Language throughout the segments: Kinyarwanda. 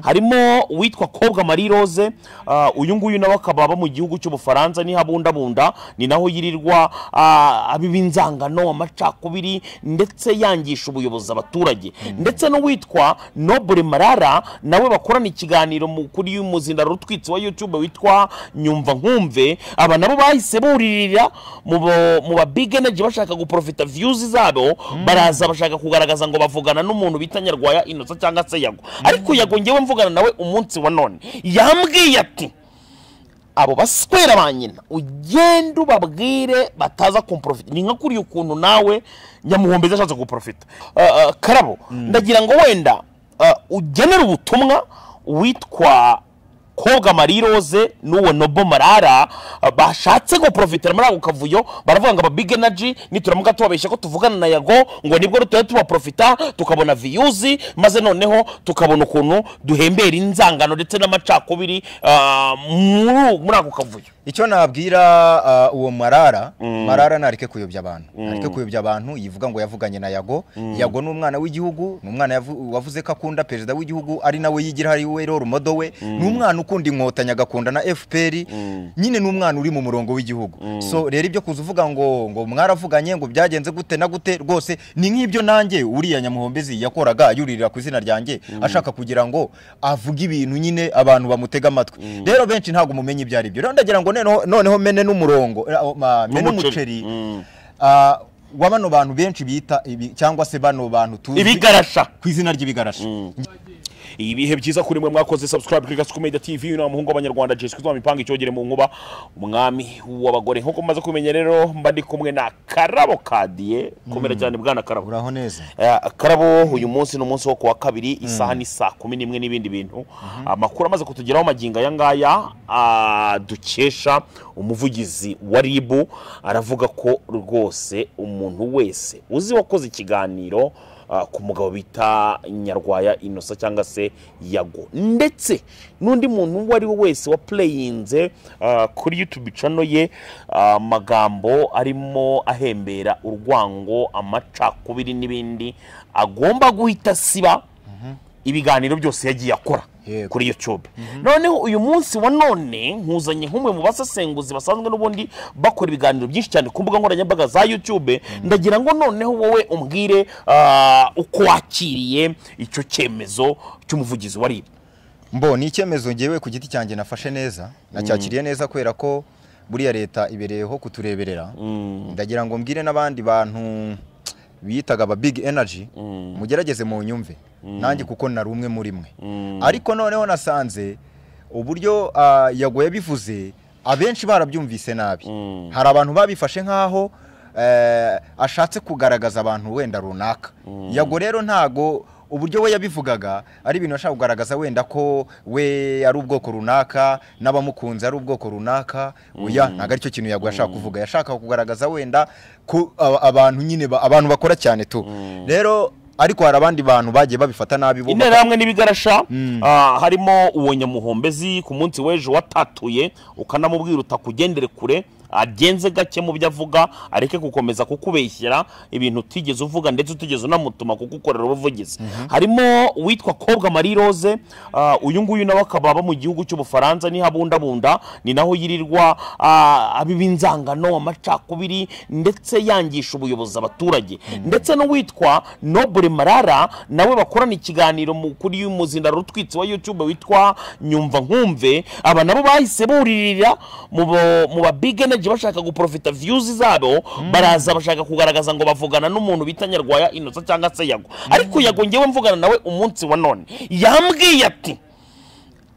harimo uwitwa kobwa marie rose ah, uyu nguyu nawe akaba aba mu gihugu cy'ubufaransa niho abundabunda ni naho yirirwa ah, abiba inzangano amacakubiri ndetse yangisha ubuyobozi abaturage ndetse n'uwitwa nobure marara nawe bakorana ikiganiro mu- kuri muzindaro utwitsi wa youtube witwa nyumva nkumve aba nabo bahise buririra mu bo- mu ba big energy bashaka guprofita views zabo baraza bashaka kugaragaza ngo bavugana n'umuntu bita nyarwaya inosa cyangwa se yago ariko yago ngewe mvugana nawe umunsi wa none yambwiye ati abo baswera ba nyina ugende ubabwire bataza kumprofita ni nka kuriya ukuntu nawe nyamuhombezi ashatse guprofita Ah, ah, karabo ndagira ngo wenda ah, ugenere ubutumwa witwa koga marie rose n'uwo nobo marara ah, bashatse guprofitira muri ako kavuyo baravuga ngo aba big energy nituramuka tubabeshya ko tuvugana na yago ngo nibwo tujya tubaprofita tukabona viyuzi maze noneho tukabona ukuntu duhembera inzangano ndetse n'amacakubiri ah, muri- muri ako kavuyo icyo nabwira ah, uwo marara marara ntareke kuyobya abantu ntareke kuyobya abantu yivuga ngo yavuganye na yago yago ni umwana w'igihugu ni umwana yavu- wavuze ko akunda perezida w'igihugu ari nawe yigira ari we rero modo we ni umwana ukunda inkotanyi agakunda na fpr nyine ni umwana uri mu murongo w'igihugu so rero ibyo kuza uvuga ngo ngo mwaravuganye ngo byagenze gute na gute rwose ni nk'ibyo nanjye uriya nyamuhombezi yakoraga yuririra ku izina ryanjye ashaka kugira ngo avuge ibintu nyine abantu bamutega amatwi rero benshi ntabwo mumenye ibyo ari byo rero ndagira ngo noneho- noneho mene n'umurongo eh, oh, ma- mene N'umuceri. n'umuceri ah, wa bano bantu benshi bita ibi- cyangwa se bano bantu tuzi ibigarasha ku izina ry'ibigarasha ibihe byiza kuri mwe mwakoze subscribe kuri gasuku media tv ni umuhungu w'abanyarwanda jesus kizwa mipanga icyogere mu nkuba umwami w'abagore nk'uko mumaze kumenya rero mba ndi kumwe na karabo kadiye komera cyane bwana karabo uraho neza Eh, karabo uyu munsi ni umunsi wo ku wa kabiri isaha ni saa kumi n'imwe n'ibindi bintu amakuru amaze kutugeraho magingo aya ngaya ah, dukesha umuvugizi wa ribu aravuga ko rwose umuntu wese uzi wakoze ikiganiro ah, ku mugabo bita nyarwaya inosa cyangwa se yago ndetse n'undi muntu uwo ari we wese wapureyinze kuri yutubi cano ye ah, amagambo arimo ahembera urwango amacakubiri n'ibindi agomba guhita asiba ibiganiro byose yagiye akora Yego. kuri YouTube noneho uyu munsi wa none nkuzanye nk'umwe mu basesenguzi basanzwe n'ubundi bakora ibiganiro byinshi cyane ku mbuga nkoranyambaga za YouTube ndagira ngo noneho wowe umbwire ah, uko wakiriye icyo cyemezo cy'umuvugizi wa RIB mbo ni icyemezo ngewe ku giti cyanjye nafashe neza nacyakiriye neza kubera ko buriya leta ibereyeho kutureberera ndagira ngo mbwire n'abandi bantu bitaga aba big energy mugerageze mu nyumve nanjye kuko nari umwe muri mwe ariko noneho nasanze uburyo ah, yago yabivuze abenshi barabyumvise nabi hari abantu babifashe nk'aho eh, ashatse kugaragaza abantu wenda runaka yago rero ntago uburyo we yabivugaga ari ibintu ashaka kugaragaza wenda ko we ari ubwoko runaka n'abamukunze ari ubwoko runaka oya ntabwo aricyo kintu yago yashaka kuvuga yashakaga kugaragaza wenda ko aba- abantu nyine ba- abantu bakora cyane tu rero ariko hari abandi bantu bagiye babifata nabi bo interahamwe n'ibigarasha ah, harimo uwo nyamuhombezi ku munsi w'ejo watatuye ukanamubwira utakugendere kure agenze gake mu byo avuga areke gukomeza kukubeshyera ibintu utigeze uvuga ndetse utigeze unamutuma kugukorera ubuvugizi harimo uwitwa kobwa marie rose ah, uyu nguyu nawe akaba aba mu gihugu cy'ubufaransa niho abundabunda ni naho yirirwa ah, abiba inzangano amacakubiri ndetse yangisha ubuyobozi abaturage ndetse n'uwitwa nobure marara nawe bakorana ikiganiro mu- kuri muzindaro utwitsi wa youtube witwa nyumva nkumve aba nabo bahise buririra mu bo- mu ba big energy bashaka guprofita views zabo baraza bashaka kugaragaza ngo bavugana n'umuntu bita nyarwaya inosa cyangwa se yago ariko yago ngewe mvugana nawe umunsi wa none yambwiye ati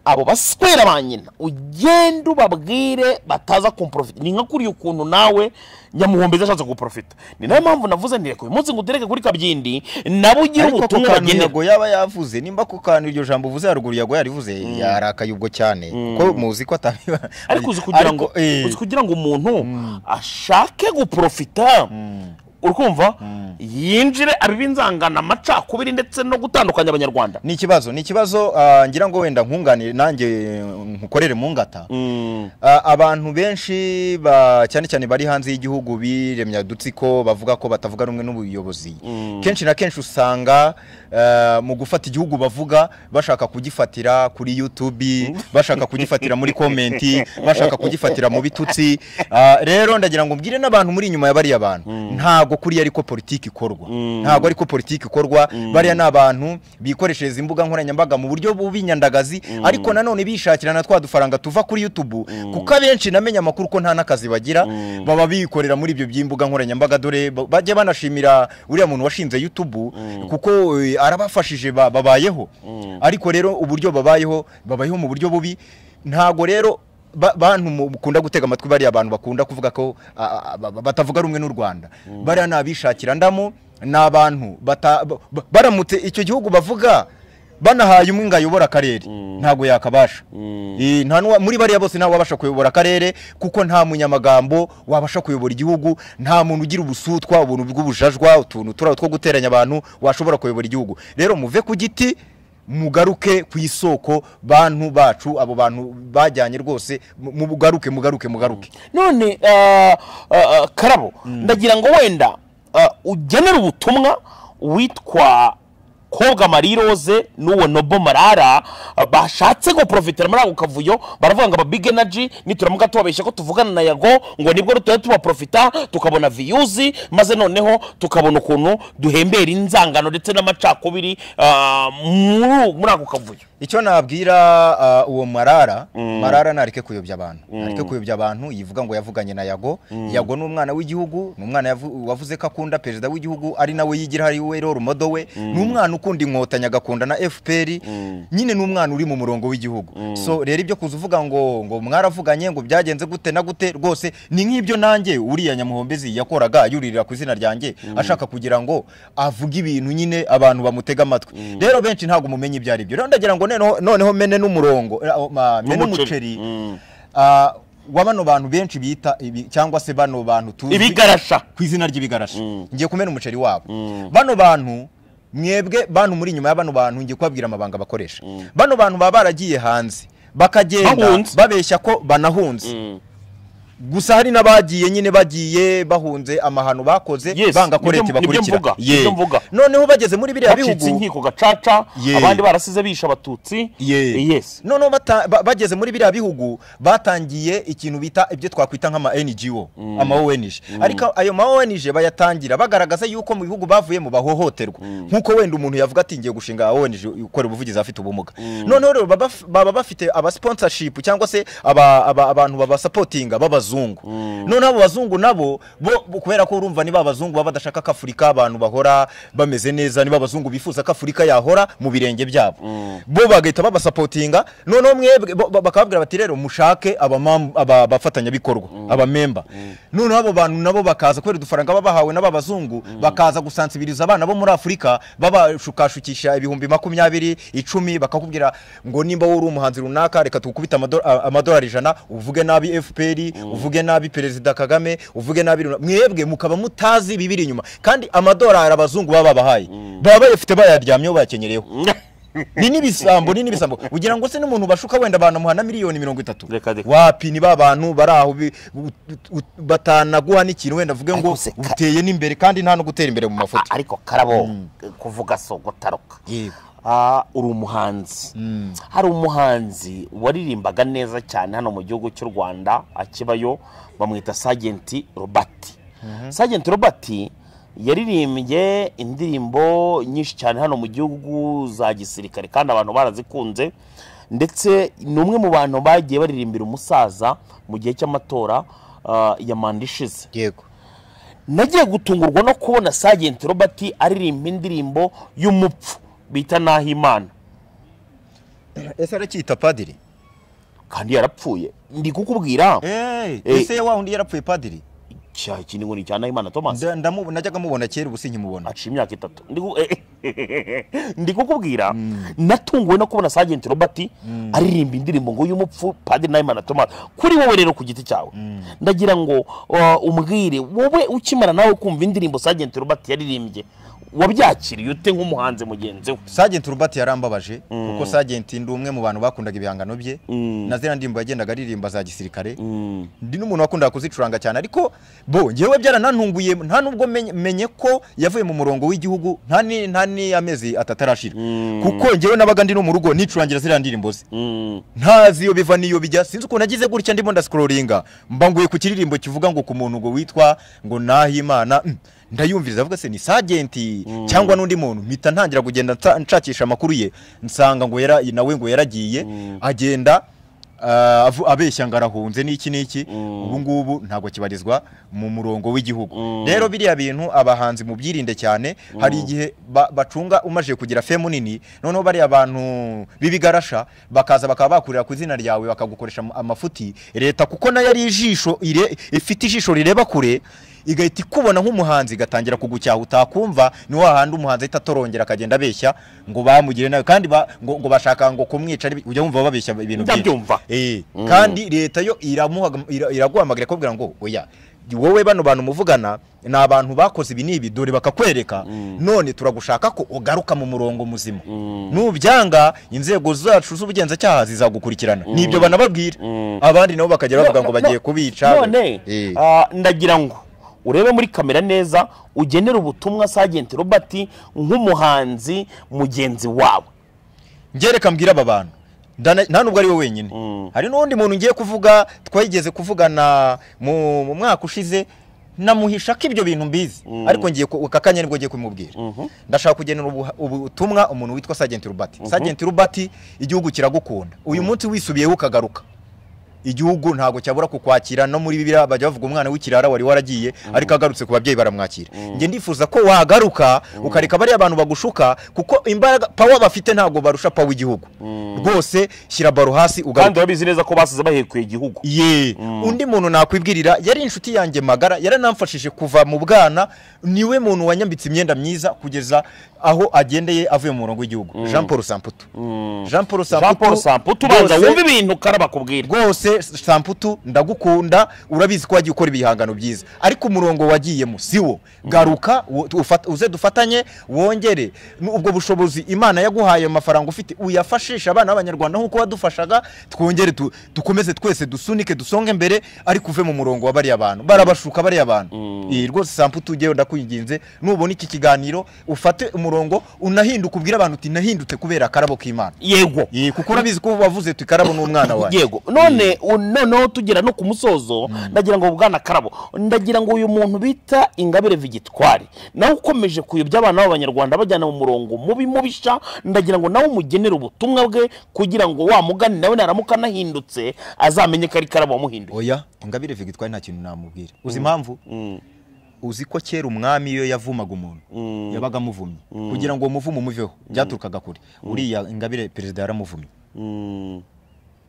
abo baswera ba nyina ugende ubabwire bataza kumprofita ni nka kuriya ukuntu nawe nyamuhombezi ashatse guprofita ni nayo mpamvu navuze nti reka uyu munsi ngutereke kuri kabyindi nabo ugire ariko ku ubutumwa kantu bagenera yago yaba yavuze nimba ku kantu iryo jambo uvuze haruguru yago yarivuze yarakaye ubwo cyane kuko muzi ko atabiba ariko uzi kugira ngo eh, uzi kugira ngo umuntu ashake guprofita urumva yinjire abibe inzangano amacakubiri ndetse no gutandukanya abanyarwanda ni ikibazo ni ikibazo ah, ngira ngo wenda nkunganire nanjye nkukorere mu ngata Ah, abantu benshi ba- cyane cyane bari hanze y'igihugu biremya udutsiko bavuga ko batavuga rumwe n'ubuyobozi kenshi na kenshi usanga eh, mu gufata igihugu bavuga bashaka kugifatira kuri YouTube bashaka kugifatira muri komenti bashaka kugifatira mu bitutsi Ah, rero ndagira ngo mbwire n'abantu muri inyuma ya bariya bantu ntago kuriya ariko politiki ikorwa ntago ariko politiki ikorwa bariya ni abantu bikoreshereza imbuga nkoranyambaga mu buryo bw'inyandagazi ariko nanone bishakira na twa dufaranga tuva kuri YouTube kuko abenshi namenye amakuru ko nta n'akazi bagira baba bikorera muri ibyo by'imbuga nkoranyambaga dore ba- bajya banashimira uriya muntu washinze YouTube kuko eh, arabafashije ba- babayeho ariko rero uburyo babayeho babayeho mu buryo bubi ntago rero ba- bantu mukunda gutega amatwi bariya bantu bakunda kuvuga ko a- a- ba- batavuga rumwe n'u Rwanda bariya ni abishakira ndamo ni abantu bata- ba- ba- baramutse icyo gihugu bavuga banahaye umwe ngo ayobore akarere ntabwo yakabasha Eh, nta n'uwa- muri bariya bose ntawe wabasha kuyobora akarere kuko nta munyamagambo wabasha kuyobora igihugu nta muntu ugira ubusutwa ubuntu bw'ubujajwa utuntu turiya two guteranya abantu washobora kuyobora igihugu rero muve ku giti mugaruke ku isoko bantu bacu abo bantu bajyanye rwose mu- mugaruke mugaruke mugaruke none ah, ah, ah, karabo ndagira ngo wenda ah, ugenere ubutumwa witwa koga mariroze n'uwo nobo marara ah, bashatse guporofitira muri ako kavuyo baravuga ngo aba big energy nituramuka tubabeshya ko tuvugana na yago ngo nibwo rutuye tubaporofita tukabona viyuzi maze noneho tukabona ukuntu duhembera inzangano ndetse n'amacakubiri ah, muri- muri ako kavuyo icyo nabwira ah, uwo marara marara ntareke kuyobya abantu ntareke kuyobya abantu yivuga ngo yavuganye na yago yago ni umwana w'igihugu ni umwana yavu- wavuze ko akunda perezida w'igihugu ari nawe yigira ari we rero modo we ni umwana ukunda inkotanyi agakunda na fpr nyine ni umwana uri mu murongo w'igihugu so rero ibyo kuza uvuga ngo ngo mwaravuganye ngo byagenze gute na gute rwose ni nk'ibyo nanjye uriya nyamuhombezi yakoraga yuririra ku izina ryanjye ashaka kugira ngo avuge ibintu nyine abantu bamutega amatwi rero benshi ntabwo mumenye ibyo ari byo rero ndagira ngo noneho- noneho mene n'umurongo eh, oh, ma- mene N'umuceri. n'umuceri ah, wa bano bantu benshi bita ibi- cyangwa se bano bantu tuzi ibigarasha ku izina ry'ibigarasha ngiye kumena umuceri wabo bano bantu mwebwe bantu muri inyuma ya bano bantu ngiye kubabwira amabanga bakoresha bano bantu baba baragiye hanze bakagenda Bahunze. babeshya ko banahunze gusa hari n'abagiye nyine bagiye bahunze amahano bakoze Yes, banga nibyo- koreti nibyo bakurikira mvuga, Yeah. nibyo mvuga. noneho bageze muri biriya bacitse bihugu inkiko gacaca Yeah. abandi barasize bisha abatutsi Ye. yes noneho bata- ba- bageze muri biriya bihugu batangiye ikintu bita ibyo twakwita nk'ama NGO ama ONG ariko ayo ma ONG bayatangira bagaragaza yuko mu bihugu bavuyemo bahohoterwa nk'uko wenda umuntu yavuga ati ngiye gushinga ONG ukora ubuvugizi afite ubumuga noneho rero baba baf- baba bafite aba sponsorship cyangwa se aba- aba- abantu babasapotinga b'abazungu noneho abo bazungu nabo bo bo- kubera ko urumva niba abazungu baba badashaka ko Afurika abantu bahora bameze neza niba abazungu bifuza ko Afurika yahora mu birenge byabo bo bagahita babasapotinga noneho mwebwe bo- bo- bakababwira bati rero mushake abamam- aba- abafatanyabikorwa abamemba noneho abo bantu nabo bakaza kubera udufaranga baba bahawe n'aba bazungu bakaza gusansibiriza abana bo muri Afurika babashukashukisha ibihumbi makumyabiri icumi bakakubwira ngo nimba wowe uri umuhanzi runaka reka tugukubite amado- a- amadolari ijana uvuge nabi FPR uvuge nabi perezida Kagame uvuge nabi runa- mwebwe mukaba mutazi bibiri inyuma kandi amadolari abazungu baba babahaye baba bayafite bayaryamyeho bayakenyereyeho ni n'ibisambo ni n'ibisambo ugira ngo se n'umuntu bashuka wenda banamuha na miliyoni mirongo itatu Reka, reka. wapi ni ba bantu bari aho bi- u- u- batanaguha n'ikintu wenda avuge ngo Ariko se ka- uteye n'imbere kandi nta no gutera imbere mu mafoto A- ariko karabo kuvuga so gutaruka Yego. Ah, uri umuhanzi hari umuhanzi waririmbaga neza cyane hano mu gihugu cy'u rwanda akibayo bamwita sajenti robati sajenti robati yaririmbye indirimbo nyinshi cyane hano mu gihugu za gisirikare kandi abantu barazikunze ndetse ni umwe mu bantu bagiye baririmbira umusaza mu gihe cy'amatora ah, ya manda ishize yego nagiye gutungurwa no kubona sajenti robert aririmba indirimbo y'umupfu bita nahimana ese aracyita padiri kandi yarapfuye ndi kukubwira Eh. ese wa wundi yarapfuye padiri cya kintu ni cya nahimana thomas Nda- ndamu- najyaga mubona kera ubu sinkimubona aciye imyaka itatu Ndi ku- ndi kukubwira natunguwe no kubona sajenti robert aririmba indirimbo ngo y'umupfu padiri nahimana thomas kuri wowe rero ku giti cyawe ndagira ngo uh, umbwire wowe ukimara nawe kumva indirimbo sajenti robert yaririmbye wabyakiriye ute nk'umuhanzi mugenzi we sagenti urubati yarambabaje kuko sagenti ndi umwe mu bantu bakundaga ibihangano bye na ziriya ndirimbo yagendaga aririmba za gisirikare ndi n'umuntu wakundaga kuzicuranga cyane ariko bo ngewe byaranantunguye nta nubwo menye- menye ko yavuye mu murongo w'igihugu nta ni- nta n'amezi atatu arashira kuko ngewe nabaga ndi no mu rugo nicurangira ziriya ndirimbo ze Mm. ntazi iyo biva n'iyo bijya sinzi ukuntu nagize gutya ndimo ndasikororinga mbanguye ku kiririmbo kivuga ngo ku muntu ngo witwa ngo nahimana mm, ndayumviriza avuga se ni sagenti cyangwa n'undi muntu mpita ntangira kugenda nsa- nshakisha amakuru ye nsanga ngo yara nawe ngo yaragiye agenda ah, avu- abeshya ngo arahunze n'iki n'iki ubu ngubu ntabwo kibarizwa mu murongo w'igihugu rero biriya bintu abahanzi mubyirinde cyane hari igihe ba- bacunga umaje kugira femu nini noneho bariya bantu b'ibigarasha bakaza bakaba bakurira ku izina ryawe bakagukoresha ama- amafuti leta kuko nayo ari ijisho ire- ifite ijisho rireba kure igahita ikubona nk'umuhanzi igatangira kugucyaha utakumva ni wa handi umuhanzi ahita atorongera akagenda abeshya ngo bamugire nawe kandi ba- ngo, ngo bashaka ngo kumwica ari- ujya wumva babeshya ibintu byinshi. Ndabyumva. Eh, kandi leta yo iramuhaga- ira- iraguhamagara ikubwira ngo oya wowe bano bantu muvugana ni abantu bakoze ibi n'ibi dore bakakwereka none turagushaka ko ugaruka mu murongo muzima nubyanga inzego zacu z'ubugenzacyaha zizagukurikirana nibyo banababwira abandi nabo bakagera bavuga ngo bagiye kubica none Eh. ah, ndagira ngo urebe muri kamera neza ugenere ubutumwa sagenti robert nk'umuhanzi mugenzi wawe ngereka mbwira aba bantu Ndana- nta nubwo ari we wenyine hari n'undi muntu ngiye kuvuga twageze kuvugana mu mu mwaka ushize namuhisha ko ibyo bintu mbizi ariko ngiye ku- aka kanya nibwo ngiye kubimubwira ndashaka kugenera ubu- ubutumwa umuntu witwa sagenti rubati sagenti rubati igihugu kiragukunda uyu munsi wisubiyeho ukagaruka igihugu ntabwo cyabura kukwakira no muri bibiliya bajya bavuga umwana w'ikirara wari waragiye ariko agarutse ku babyeyi baramwakira njye ndifuza ko wagaruka ukareka bariya abantu bagushuka kuko imbaraga pawa bafite ntabwo barusha pawa igihugu rwose shyira baro hasi ugaruka kandi urabizi neza ko basize bahekuye igihugu ye undi muntu nakwibwirira yari inshuti yanjye magara yaranamfashije kuva mu bwana niwe muntu wanyambitse imyenda myiza kugeza aho agendeye avuye mu murongo w'igihugu jean paul samputu jean paul jean paul samputu ubanza rwose- wumva ibintu karaba bakubwira rwose samputu ndagukunda urabizi ko wagiye ukora ibihangano byiza ariko umurongo wagiyemo si wo garuka wo- ufat- uze dufatanye wongere n- ubwo bushobozi imana yaguhaye amafaranga ufite uyafashisha abana b'abanyarwanda nk'uko wadufashaga twongere tu- dukomeze twese dusunike dusonge mbere ariko uve mu murongo wa bariya bantu barabashuka bariya bantu Eh, rwose samputu ugewe ndakwinginze nubona iki kiganiro ufate umurongo unahinduke ubwire abantu uti nahindutse kubera akarabo k'imana yego Eh, kuko urabizi ko wavuze tu ikarabo n'umwana wawe yego none u- noneho tugera no ku musozo ndagira ngo bwana karabo ndagira ngo uyu muntu bita ingabire vigitwari nawe ukomeje kuyobya abana b'abanyarwanda bajyana mu murongo mubi mubisha ndagira ngo nawe umugenere ubutumwa bwe kugira ngo wa mugani nawe naramuka anahindutse azamenye ko ari karabo wamuhinduye oya ingabire vigitwari nta kintu namubwira uzi impamvu uzi ko kera umwami iyo yavumaga umuntu yabaga amuvumye kugira ngo uwo muvumo umuveho byaturukaga kure uriya ingabire perezida yaramuvumye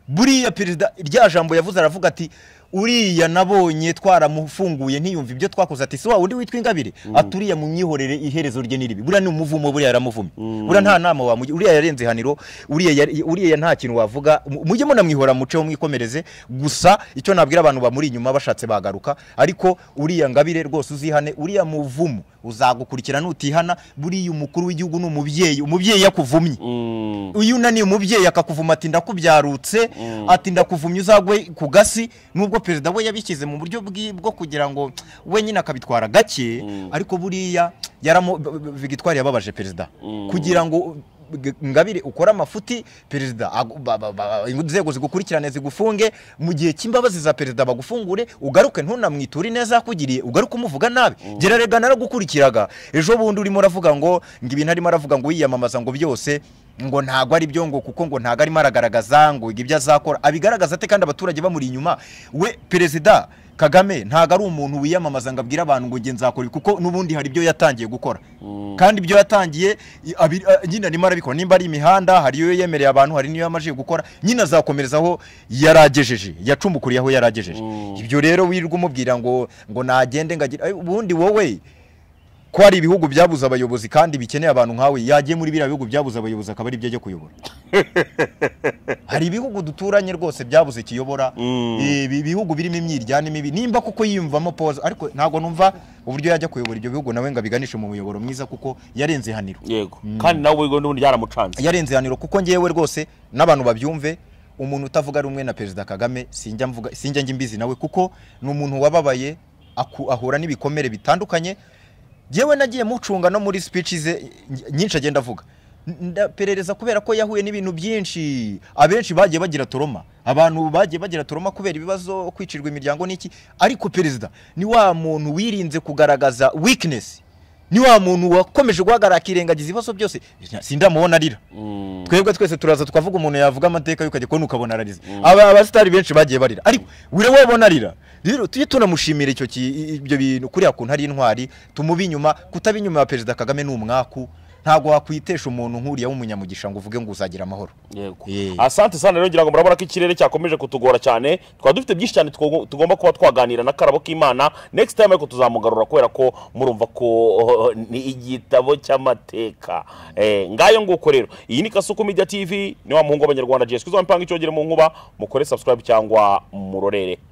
buriya perezida rya jambo yavuze aravuga ati uriya nabonye twaramufunguye ntiyumve ibyo twakoze ati si wa wundi witwa ingabire ati uriya munyihorere iherezo rye n'iribi buriya ni umuvumo buriya yaramuvumye buriya nta nama wamugira uriya yarenze ihaniro uriya yari- uriya nta kintu wavuga Mu- mujye munamwihora muceho mwikomereze gusa icyo nabwira abantu bamuri inyuma bashatse bagaruka ariko uriya ngabire rwose uzihane uriya muvumo uzagukurikira nutihana buriya umukuru w'igihugu ni umubyeyi umubyeyi yakuvumye uyu unaniye umubyeyi akakuvuma ati ndakubyarutse ati ndakuvumye uzagwe ku gasi nubwo perezida we yabishyize mu buryo bwi- bwo kugira ngo wenyine akabitwara gake ariko buriya yaramo b- b- vigitwari yababaje perezida kugira ngo g- ngabire ukore amafuti perezida agu- ba- ba- ba- inzego zigukurikirane zigufunge mu gihe cy'imbabazi za perezida bagufungure ugaruke ntunamwiture neza yakugiriye ugaruke umuvuga nabi gerarega naragukurikiraga ejo bundi urimo uravuga ngo ngo ibintu arimo aravuga ngo wiyamamaza ngo byose ngo ntago ari byo ngo kuko ngo ntago arimo aragaragaza ngo ibyo azakora abigaragaza ate kandi abaturage bamuri inyuma we perezida kagame ntago ari umuntu wiyamamaza ngo abwire abantu ngo nge nzakora ibi, kuko n'ubundi hari ibyo yatangiye gukora kandi ibyo yatangiye i- abi- a- nyine arimo arabikora nimba ari imihanda hari iyo yemereye abantu hari n'iyo yamajije gukora nyine azakomereza aho yaragejeje yacumbukuriye aho yaragejeje ibyo rero wirirwa umubwira ngo ngo nagende ngo agire- ay, ubundi wowe ko hari ibihugu byabuze abayobozi kandi bikeneye abantu nkawe yagiye muri biriya bihugu byabuze abayobozi akaba ari byo ajya kuyobora hari ibihugu duturanye rwose byabuze ikiyobora Mm. ibi bihugu birimo imyiryane mibi nimba kuko yiyumvamo poza ariko ntabwo numva uburyo yajya kuyobora ibyo bihugu nawe ngo abiganishe mu muyoboro mwiza kuko yarenze ihaniro yego kandi nawe ubwo n'ubundi byaramucanze yarenze ihaniro kuko ngewe rwose n'abantu babyumve umuntu utavuga rumwe na perezida kagame sinjya mvuga sinjya njya imbizi nawe kuko ni umuntu wababaye aku- ahura n'ibikomere bitandukanye ngewe nagiye mucunga no muri speech ze ny- nyinshi agenda avuga ndaperereza kubera ko yahuye n'ibintu byinshi abenshi bagiye bagira toroma abantu bagiye bagira toroma kubera ibibazo kwicirwa imiryango n'iki ariko perezida ni wa muntu wirinze kugaragaza weakness ni wa muntu wakomeje guhagarara akirengagiza ibibazo byose sindamubona arira Mm. twebwe twese turaza tukavuga umuntu yavuga amateka y'ukajya kubona ukabona ararize aba abasitari benshi bagiye barira ariko wira wabona arira rero tujye tunamushimira icyo ki- ibyo bintu kuriya kuntu ari intwari tumubi inyuma kutaba inyuma ya perezida kagame ni umwaku ntabwo wakwitesha umuntu nk'uriya w'umunyamugisha ngo uvuge ngo uzagira amahoro yego Eh. asante sana rero ngira ngo murabona ko ikirere cyakomeje kutugora cyane twaba dufite byinshi cyane two- tugomba kuba twaganira na karabo k'imana next time ariko tuzamugarura kubera ko murumva ko oh, ni igitabo cy'amateka Eh, ngayo nguko rero iyi ni kasuku media tv ni wa muhungu w'abanyarwanda jesus kizwa mpanga icyogere mu nkuba mukore subscribe cyangwa murorere